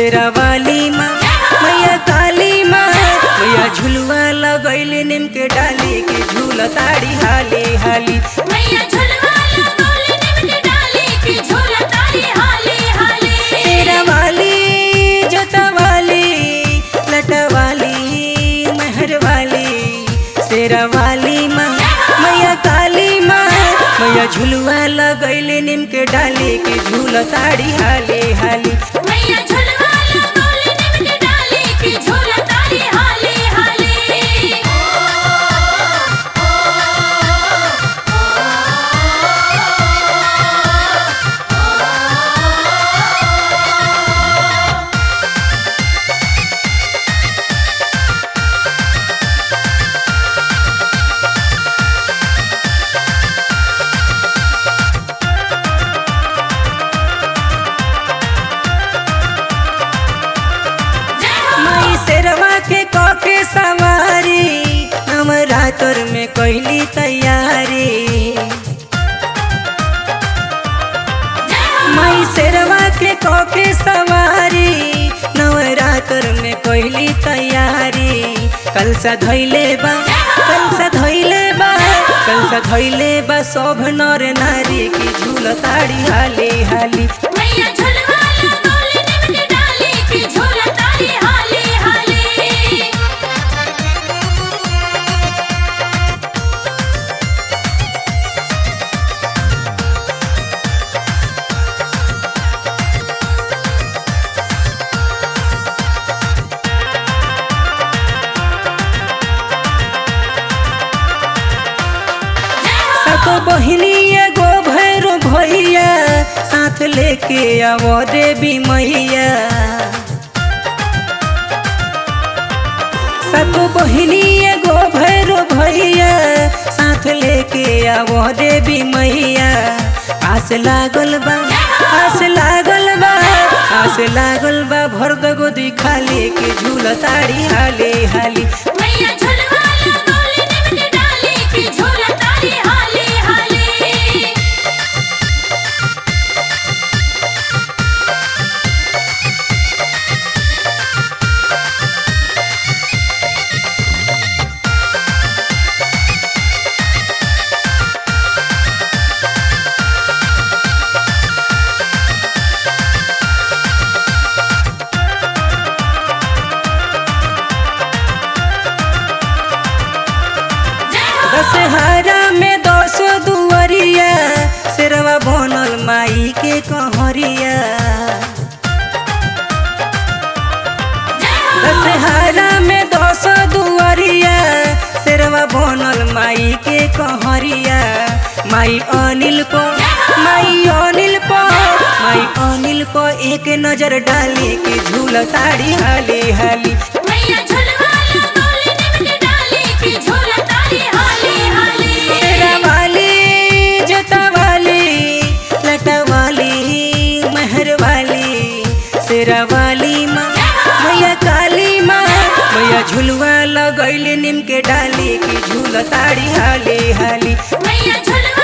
शेरा वाली माँ मैया काली माँ मैया झुलवा लगैले नीम के डाली के झूल ताड़ी हाली हाली मैया झुलवा लगौली नीम के डाली की झूला तारी हाली हाली शेरा वाली जोता वाली लटा वाली महर वाली शेरा वाली माँ मैया काली माँ मैया झुलवा लगैले नीम के डाली के झूल ताड़ी हाली हाली मैया झुलवा लगौली नीम के डाली की झूला तारी हाली हाली माई शेरवा के कके सवारी हम रातोर में कैली तैयारी माई शेरवा के कके सवारी नवरात्र में कैली तैयारी कल सा धैले बा कल सा धैले बा कल सा धैले बा सब नर नारी की झूल ताड़ी हाली हाली मैया झुलवा लगौली नीम के डाली की झूला तारी हाली हाली सतो बहिनी एगो भैरो भैया साथ लेके आवो देवी मैया सतो बहिनी एगो भैरो भैया साथ लेके आवो देवी मैया आस लागल बा आस लागल बा आस लागल बा भर दगो दी खाली के झूल ताड़ी हाली हाली मैया झुलवा लगौली नीम के डाली की झूला तारी हाली हाली दशहरा में दस दुवरिया शेरवा बनल माई के कहरिया दशहरा में दस दुवरिया शेरवा बनल माई के कहरिया माई अनिल को माई अनिल को माई अनिल को एक नजर डाली के झूल ताड़ी हाली हाली मैया झुलवा लगौली नीम के डाली की झूला तारी हाली हाली शेरा वाली जोता वाली लटा वाली महर वाली शेरा वाली माँ मैया काली माँ मैया झुलवा लगैले नीम के डाली की झूल ताड़ी हाली हाली मैया झुलवा